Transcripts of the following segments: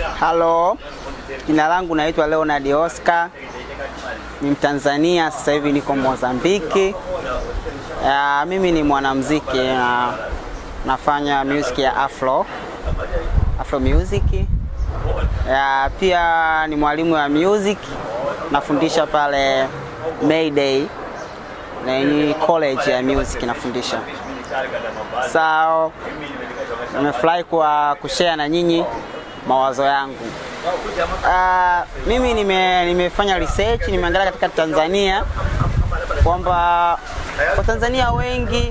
Halo, jina langu naitwa Leonard Oscar, ni Mtanzania, sasa hivi niko Mozambiki. Uh, mimi ni mwanamuziki na nafanya music ya afro, afro music. Uh, pia ni mwalimu wa music, nafundisha pale Mayday na ni college ya music nafundisha. So nimefurahi kwa kushare na nyinyi mawazo yangu. Uh, mimi nime, nimefanya research, nimeangalia katika Tanzania kwamba Watanzania wengi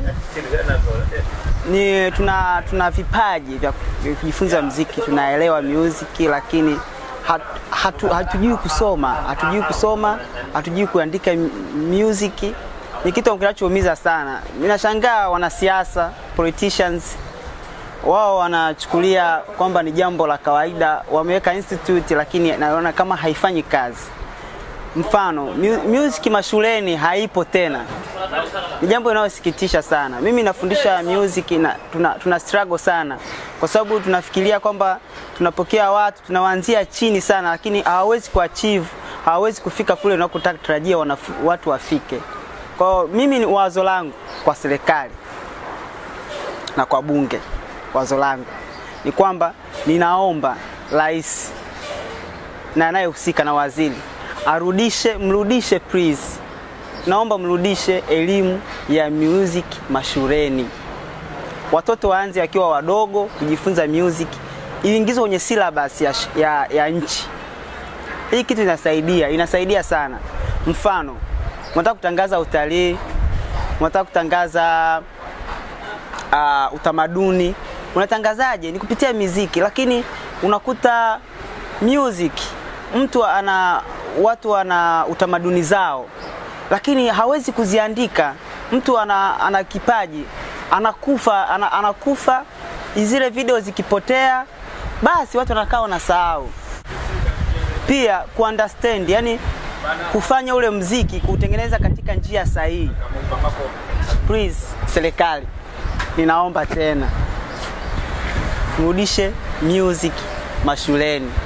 ni tuna, tuna vipaji vya kujifunza mziki, tunaelewa music lakini hat, hatu, hatujui kusoma, hatujui kusoma, hatujui kuandika music. Ni kitu kinachoumiza sana. Ninashangaa wanasiasa, politicians wao wanachukulia kwamba ni jambo la kawaida, wameweka institute lakini naona kama haifanyi kazi. Mfano, music mashuleni haipo tena, ni jambo linalosikitisha sana. Mimi nafundisha music na tuna, tuna struggle sana, kwa sababu tunafikiria kwamba tunapokea watu tunawaanzia chini sana, lakini hawawezi kuachieve, hawawezi kufika kule unakotaka tarajia watu wafike. Kwa mimi ni wazo langu kwa serikali na kwa bunge wazo langu ni kwamba ninaomba rais na anayehusika na waziri arudishe, mrudishe please, naomba mrudishe elimu ya music mashuleni. Watoto waanze wakiwa wadogo kujifunza music, iingizwe kwenye syllabus ya, ya, ya nchi. Hii kitu inasaidia, inasaidia sana. Mfano, unataka kutangaza utalii, unataka kutangaza uh, utamaduni unatangazaje? Ni kupitia muziki, lakini unakuta music mtu ana watu wana utamaduni zao, lakini hawezi kuziandika. Mtu ana, ana kipaji anakufa, ana, anakufa, zile video zikipotea, basi watu wanakaa wanasahau. Pia kuunderstand, yani kufanya ule mziki kuutengeneza katika njia sahihi. Please, serikali, ninaomba tena mrudishe music mashuleni.